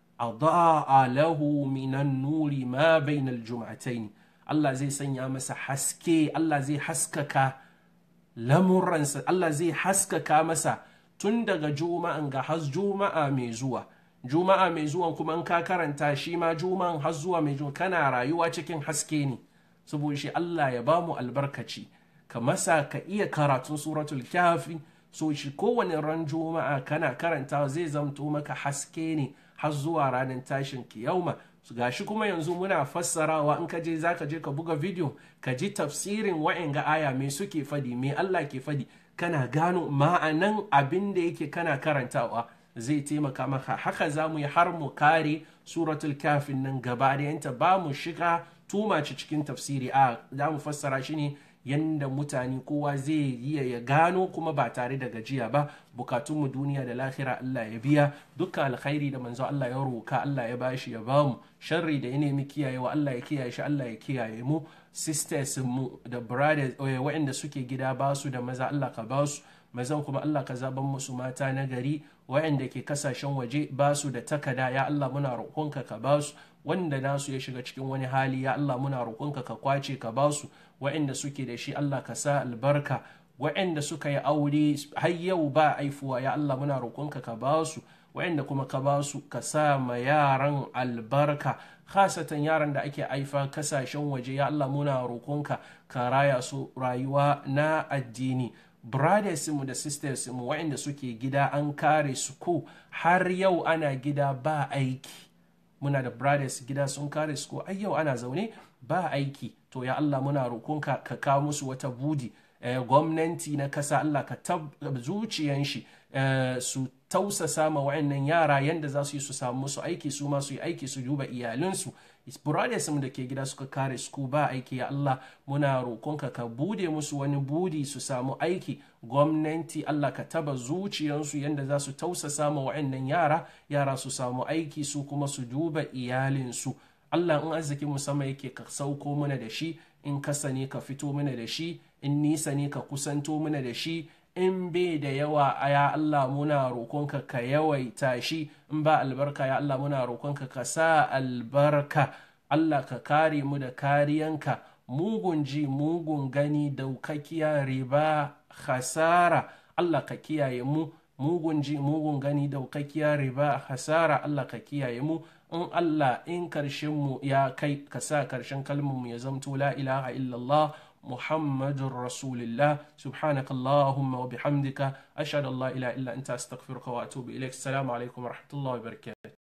adaa lahu minan nuri ma bainal jum'atayn Allah zai sanya masa haske Allah zai haskaka lamuransa Allah zai haskaka masa tun daga juma'an ga has juma'a mai zuwa juma'a mai zuwan kuma in ka karanta shi ma juma'an har zuwa mai zuwa kana rayuwa cikin haske ne saboda shi Allah ya bamu albarkaci ka masa ka iya karatun suratul kafi so shi kowane ran juma'a kana karanta zai zamto maka haske ne har zuwa ranar tashin kiyauma gashi kuma yanzu muna fassarawa in ka je za ka je ka buga video ka ji tafsirin wa'anga aya me suke fadi me Allah ke fadi kana gano ma'anan abin da yake kana karantawa zai taimaka maka haka za mu yi har mu kare suratul kafin nan gaba da ba mu shiga tumaci cikin tafsiri a za mu fassara shi ne yadda mutane kowa zai iya ya gano kuma ba tare da gajiya ba bukatunmu duniya da lahira Allah ya biya dukkan alkhairi da manzo Allah ya roka Allah ya bashi ya bamu sharri da ya nemi kiyayewa Allah ya kiyaye shi Allah ya kiyaye mu sisters mu da brothers waɗanda suke gida ba su da maza Allah ka ba su mazan kuma Allah ka zaban musu mata na gari waɗanda ke kasashen waje ba su da takada ya Allah muna roƙonka ka ba su wanda nasu ya shiga cikin wani hali ya Allah muna roƙonka ka kwace ka ba su waɗanda suke da shi Allah ka sa albarka waɗanda suka yi aure har yau ba aifuwa ya Allah muna roƙonka ka ba su waɗanda kuma ka ba su ka sa ma yaran albarka khasatan yaran da ake aifa kasashen waje ya Allah muna roƙonka ka raya su rayuwa na addini brothers mu da sisters mu waɗanda suke gida an kare su ko har yau ana gida ba aiki muna da brothers gida sun kare su ko ai yau ana zaune ba aiki to ya Allah muna roƙonka ka kawo musu wata budi eh, gwamnati na kasa Allah ka tab zuciyan shi eh, su tausasa ma wa'annan yara yanda za su yi su samu musu aiki su ma su yi aiki su duba iyalinsu brothers da ke gida suka kare su ba aiki ya Allah muna roƙonka ka bude musu wani budi su samu aiki gwamnati Allah ka taba zuciyansu yanda za su tausasa ma wa'annan yara yara su samu aiki su kuma su duba iyalinsu Allah in arziki musamman yake ka sauko mana da shi in kasa ne ka fito mana da shi in nisa ne ka kusanto mana da shi in bai da yawa ya Allah muna roƙonka ka yawaita shi in ba albarka ya Allah muna roƙonka ka sa albarka Allah ka kare mu da kariyanka mugun ji mugun gani daukakiya riba hasara Allah ka kiyaye mu mugun ji mugun gani daukakiya riba hasara Allah ka kiyaye mu in Allah in karshen mu ya kai ka sa karshen kalmar mu ya zamto la ilaha illallah محمد رسول الله سبحانك اللهم وبحمدك أشهد أن لا إله إلا أنت أستغفرك وأتوب إليك السلام عليكم ورحمة الله وبركاته